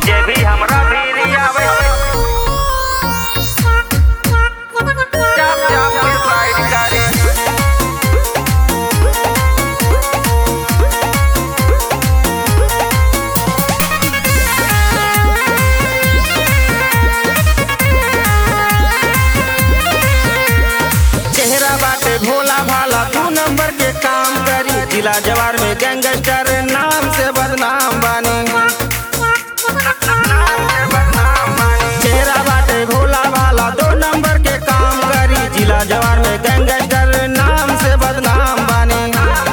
जे भी हमरा भीरी आवे चाप चाप के साइड करे चेहरा बाटे भोला भाला दू नंबर के काम करी जिला जवार में गैंगस्टर नाम से बदनाम बानी चेहरा बाटे भोला भाला दो नंबर के काम करी जिला जवार में गैंगस्टर नाम से बदनाम बानी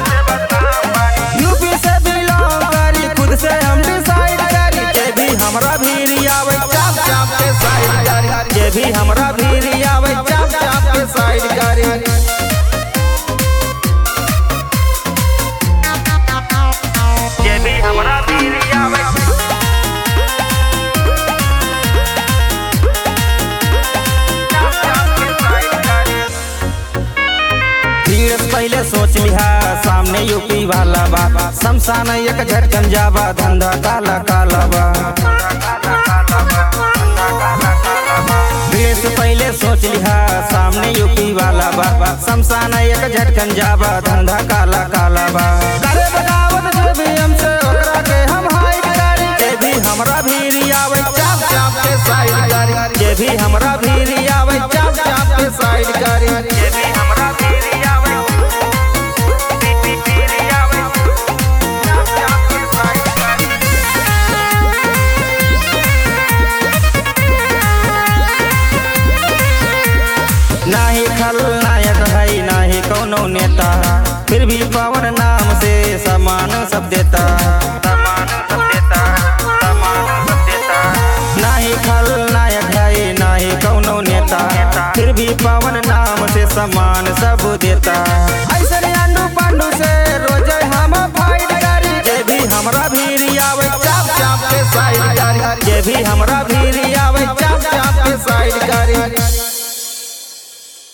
यूपी से बिलोंग करी खुद से हम डिसाइड करी जे भी हमरा भीरी आवे चाप चाप के साइड करी जे भी हमरा भीरी आवे चाप चाप के साइड करी जे भी हमरा भीरी आवे भीड़ से पहले सोच लिहा सामने यूपी वाला बा शमशान एक झटकन जाबा धंधा काला काला बा भीड़ से पहले सोच लिहा सामने यूपी वाला बा शमशान एक झटकन जाबा धंधा काला काला बा करे बगावत जे भी हमसे ओकरा के हम हाइड करी जे भी हमरा भीरी आवे चाप चाप के साइड करी जे भी हमरा भीरी आवे चाप चाप के साइड करी जे भी हमरा भीरी आवे भीरी आवे चाप चाप के साइड करी नाही खलनायक है नाही कौनो नेता फिर भी पवन नाम से समान सब देता समान सब देता समान सब देता नाही खलनायक है नाही कौनो नेता फिर भी पवन नाम से समान सब देता ऐसे अंडू पांडू से रोज हम फाइट करी जे भी हमरा भीरी आवे चाप चाप के साइड करी जे भी हमरा भीरी आवे चाप चाप के साइड करी